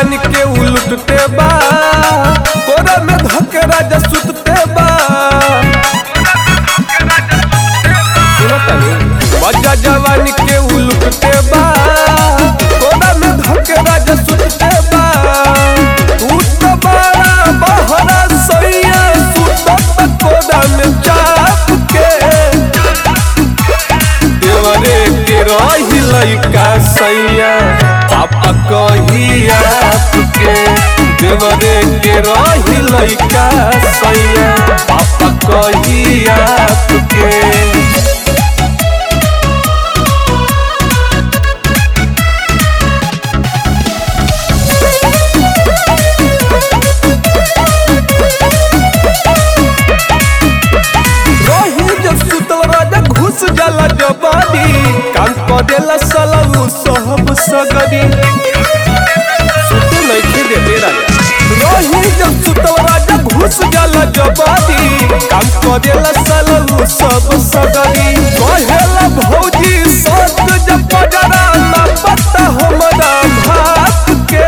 जवानी के उलटते बा कोरा में धके राजा सुतते बा सुनो तनी मजा जवानी के उलटते बा कोरा में धके राजा सुतते बा तू तो बड़ा बहरा सैया सुतत कोरा में चाप के देवरे के रही लइका सैया पापा कही आपके देवरे के रही लइका सैया पापा कही आपके रही जब सुतल राजा घुस जाला जबानी काम करेला सलाऊ सब सगरी सुते नहीं देते राजा रही जब सुतल राजा घुस जाला जबानी काम करेला सलाऊ सब सगरी कहेला भौजी सत जब पजरा ना पता हमरा भात के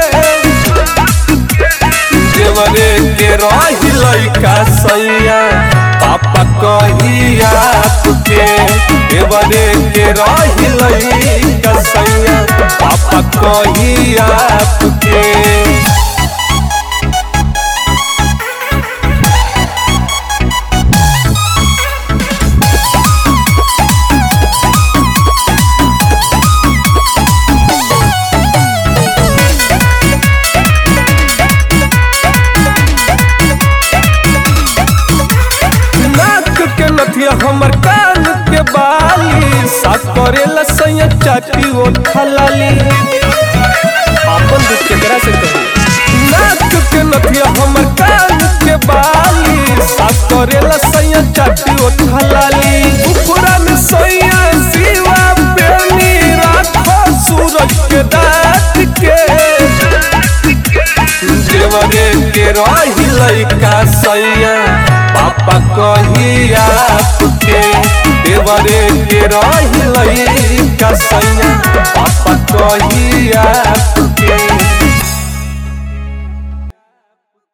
देवरे के रही लइका सैया पापा कही आपके देवरे के रही लइका सैया पापा कही आपके नाक के नथिया हमर कान के बाली सा करेला सैया चाटी ओ खलाली आपन दुख केकरा से कहू नाक के नथिया हमर कान के बाली सा करेला सैया चाटी ओ खलाली उपरा में सैया सिवा पेनी राखो सूरज के दात के देवरे के रही लइका सैया पापा कही आपके देवरे के रही लइका सैया पापा कही आपके